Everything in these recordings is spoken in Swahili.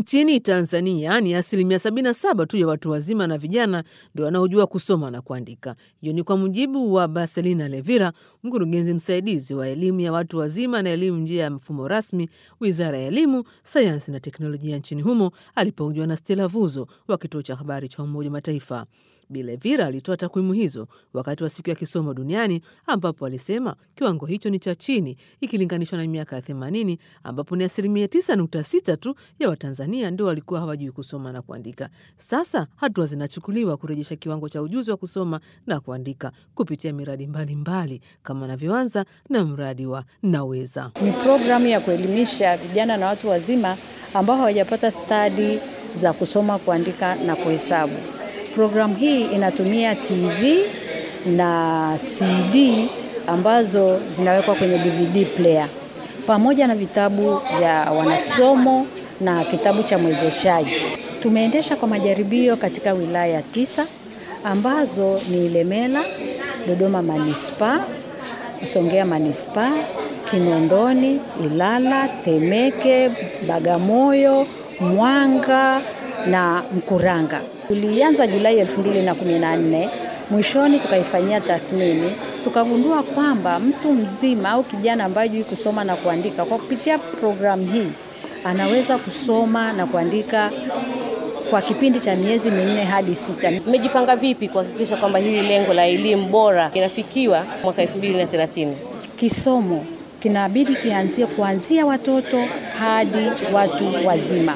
Nchini Tanzania ni asilimia 77 tu ya watu wazima na vijana ndio wanaojua kusoma na kuandika. Hiyo ni kwa mujibu wa Baselina Levira, mkurugenzi msaidizi wa elimu ya watu wazima na elimu nje ya mfumo rasmi, Wizara ya Elimu, Sayansi na Teknolojia nchini humo, alipohojiwa na Stella Vuzo wa kituo cha habari cha Umoja wa Mataifa. Bilevira alitoa takwimu hizo wakati wa siku ya kisomo duniani ambapo alisema kiwango hicho ni cha chini ikilinganishwa na miaka ya 80 ambapo ni asilimia 9.6 tu ya Watanzania ndio walikuwa hawajui kusoma na kuandika. Sasa hatua zinachukuliwa kurejesha kiwango cha ujuzi wa kusoma na kuandika kupitia miradi mbalimbali mbali, kama anavyoanza na mradi wa Naweza. Ni programu ya kuelimisha vijana na watu wazima ambao hawajapata stadi za kusoma, kuandika na kuhesabu. Programu hii inatumia TV na CD ambazo zinawekwa kwenye DVD player pamoja na vitabu vya wanakisomo na kitabu cha mwezeshaji. Tumeendesha kwa majaribio katika wilaya tisa ambazo ni Ilemela, Dodoma Manispaa, Songea Manispaa, Kinondoni, Ilala, Temeke, Bagamoyo, Mwanga na Mkuranga. Tulianza Julai 2014, mwishoni tukaifanyia tathmini, tukagundua kwamba mtu mzima au kijana ambaye hajui kusoma na kuandika, kwa kupitia programu hii anaweza kusoma na kuandika kwa kipindi cha miezi minne hadi sita. Mmejipanga vipi kuhakikisha kwamba hili lengo la elimu bora inafikiwa mwaka 2030? Kisomo kinabidi kianzie kuanzia watoto hadi watu wazima.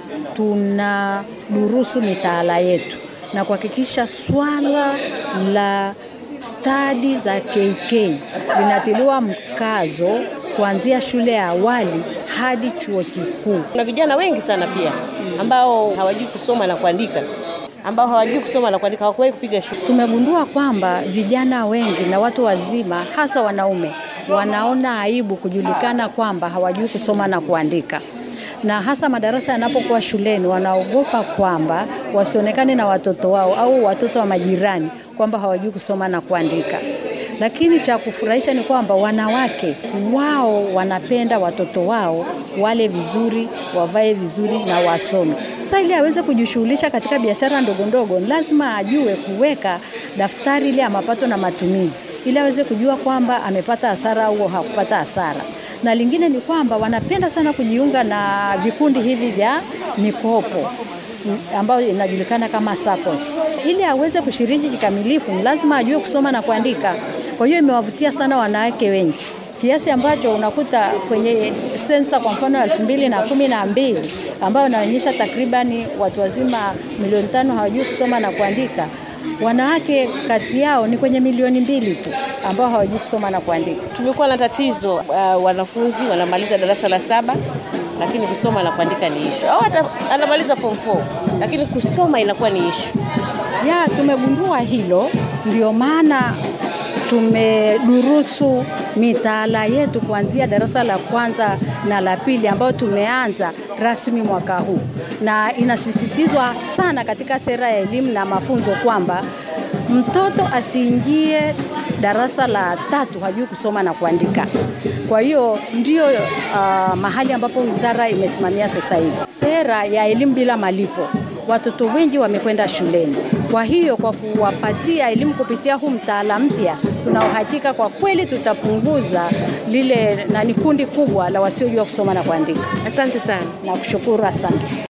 Tuna durusu mitaala yetu na kuhakikisha swala la stadi za KK linatiliwa mkazo kuanzia shule ya awali hadi chuo kikuu. Kuna vijana wengi sana pia ambao hawajui kusoma na kuandika ambao hawajui kusoma na kuandika, hawakuwahi kupiga shule. Tumegundua kwamba vijana wengi na watu wazima, hasa wanaume, wanaona aibu kujulikana kwamba hawajui kusoma na kuandika na hasa madarasa yanapokuwa shuleni, wanaogopa kwamba wasionekane na watoto wao au watoto wa majirani kwamba hawajui kusoma na kuandika. Lakini cha kufurahisha ni kwamba wanawake wao wanapenda watoto wao wale vizuri, wavae vizuri na wasome. Sasa ili aweze kujishughulisha katika biashara ndogo ndogo, lazima ajue kuweka daftari ile ya mapato na matumizi, ili aweze kujua kwamba amepata hasara au hakupata hasara na lingine ni kwamba wanapenda sana kujiunga na vikundi hivi vya mikopo ambayo inajulikana kama SACCOS. Ili aweze kushiriki kikamilifu, lazima ajue kusoma na kuandika. Kwa hiyo imewavutia sana wanawake wengi kiasi ambacho unakuta kwenye sensa kwa mfano ya elfu mbili na kumi na mbili ambayo inaonyesha takribani watu wazima milioni tano hawajui kusoma na kuandika wanawake kati yao ni kwenye milioni mbili tu ambao hawajui kusoma na kuandika. Tumekuwa na tatizo uh, wanafunzi wanamaliza darasa la saba lakini kusoma na kuandika ni ishu, au hata anamaliza form 4 lakini kusoma inakuwa ni ishu. Ya, tumegundua hilo, ndio maana tumedurusu mitaala yetu kuanzia darasa la kwanza na la pili ambayo tumeanza rasmi mwaka huu, na inasisitizwa sana katika sera ya elimu na mafunzo kwamba mtoto asiingie darasa la tatu hajui kusoma na kuandika. Kwa hiyo ndio uh, mahali ambapo wizara imesimamia sasa hivi sera ya elimu bila malipo. Watoto wengi wamekwenda shuleni. Kwa hiyo kwa kuwapatia elimu kupitia huu mtaala mpya, tuna uhakika kwa kweli tutapunguza lile na ni kundi kubwa la wasiojua kusoma na kuandika. Asante sana. Nakushukuru, asante.